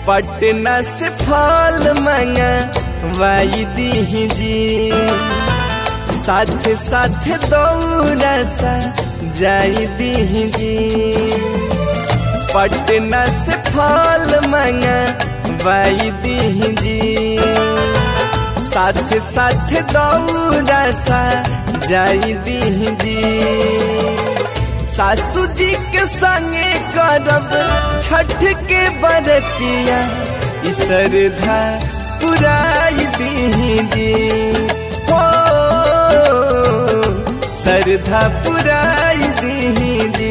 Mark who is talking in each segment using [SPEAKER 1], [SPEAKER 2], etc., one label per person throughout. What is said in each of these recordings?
[SPEAKER 1] पटना से फल मंगा वाई दी जी साथ साथ दौरा सा जाई दी जी पटना से फल मंगा वाई दी जी साथ साथ दौरा सा जाई दी जी सासू जी के संगे करब छठ के बरतिया श्रद्धा पुराई दीजी हो श्रद्धा पुराई दीजी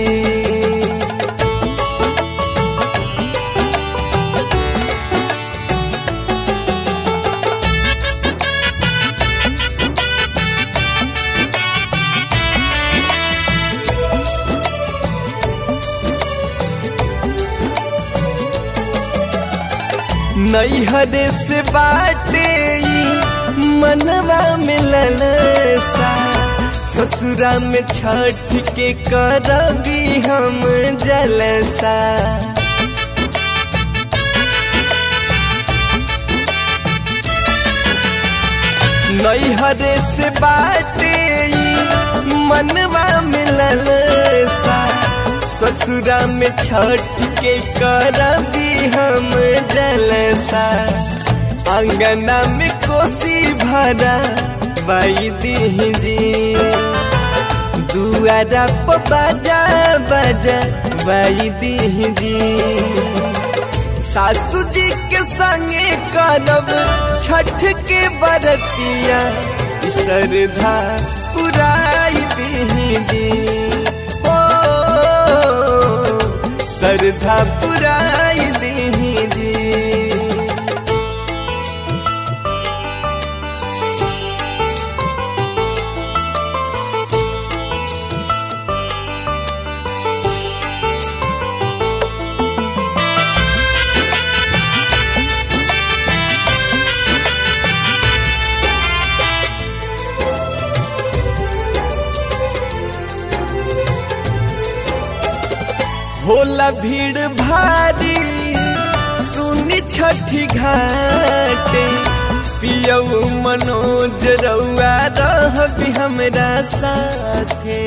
[SPEAKER 1] नैहरे से बाटे मनवा में ललसा ससुरा में छठ के करबी हम जलसा नैहरे से बाटे मनवा में ललसा ससुरा में छठ के करबी हम जलसा अंगना में कोसी भरा बाई दीजी दुआरा पर बाजा बाजा बाई दीजी सासू जी के संगे करब छठ के बरतिया श्रद्धा पुराई दीजी श्रद्धा पुराई दीजी होला भीड़ भारी सुनी छठी घाटे पियऊ मनोज रउआ रह भी हमरा साथे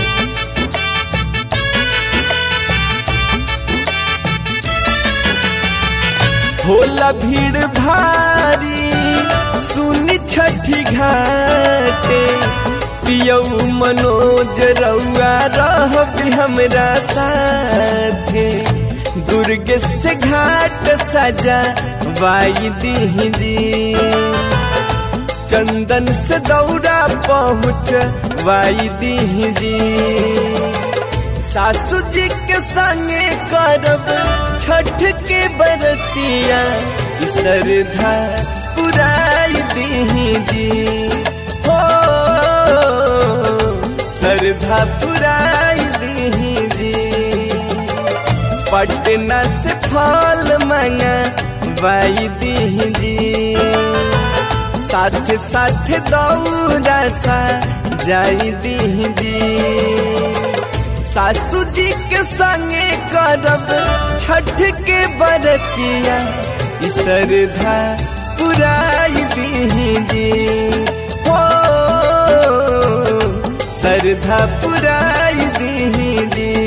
[SPEAKER 1] होला भीड़ भारी सुनी छठी घाटे पियऊ मनोज रउआ रह भी हमरा साथे दुर्ग से घाट सजा वाई दीजी चंदन से दौरा पहुँच वाई दीजी सासू जी के संगे करब छठ के बरतिया श्रद्धा पुराई दीजी हो श्रद्धा पुराई दीजी पटना से फल मंगा वाई दीजी साथ साथ दौरा सा जाई दीजी सासू जी के संगे करब छठ के बरतिया श्रद्धा पुराई दीजी हो श्रद्धा पुराई दीजी